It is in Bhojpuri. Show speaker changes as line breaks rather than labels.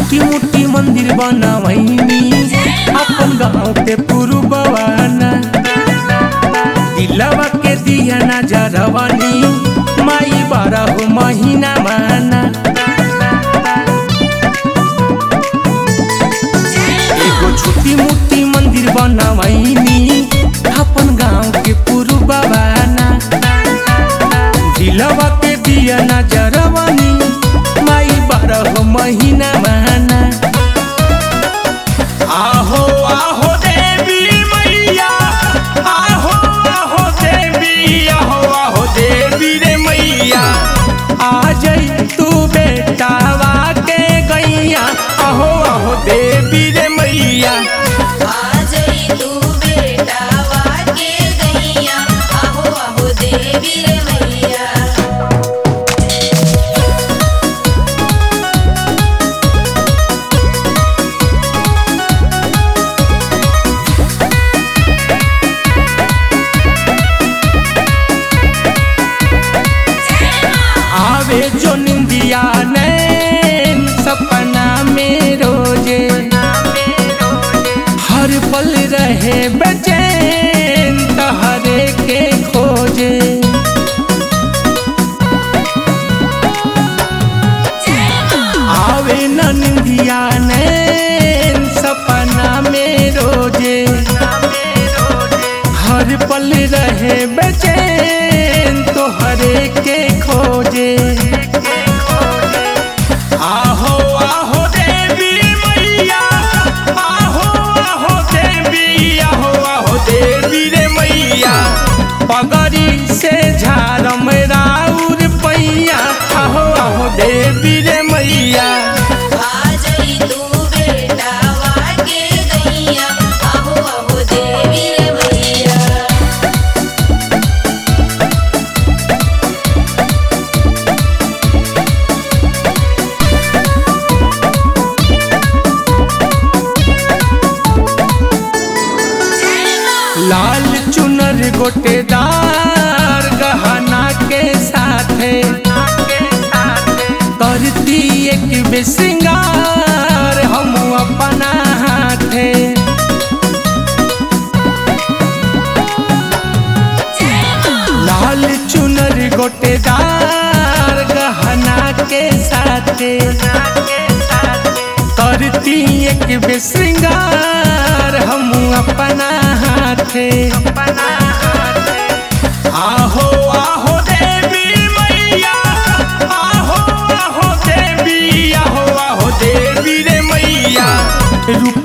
छोटी मोटी मंदिर बनवैनी अपन गाँव के पुरुबवाना दिलवा के दिया ना जरवनी माई बारह महीना माना एगो छोटी मोटी मंदिर बनवैनी अपन गाँव के पुरुबवाना दिलवा के दिया ना जरवनी माई बारह महीना माना आहो आहो देवी मैया आहो आहो देवी आहो आहो देवी रे मैया आ जाई तू बेटावा के गैया आहो आहो देवी रे मैया
आज तू बेटा वाके गैया आहो आहो देवी रे मैया
आवे जो निंदिया नैन सपना में रोजे हर पल रहे बेचैन तहरे के खोजे आवे न निंदिया नैन सपना में रोजे हर पल रहे बेचैन तोहरे के खोजे आहो आहो देवी मैया आहो आहो देवी आहो आहो देवी रे मैया पगड़ी से झारम राउर पैया आहो आहो देवी रे मैया
आज तू बेटा वाके गैया आहो आहो देवी रे मैया
लाल चुनर गोटेदार गहना के साथे करती एक बेसिंगार हम अपना हाथे लाल चुनर गोटेदार गहना के साथे करती एक बेसिंगार हम अपना हाथे आहो आहो देवी मैया आहो आहो देवी आहो आहो देवी रे मैया रूप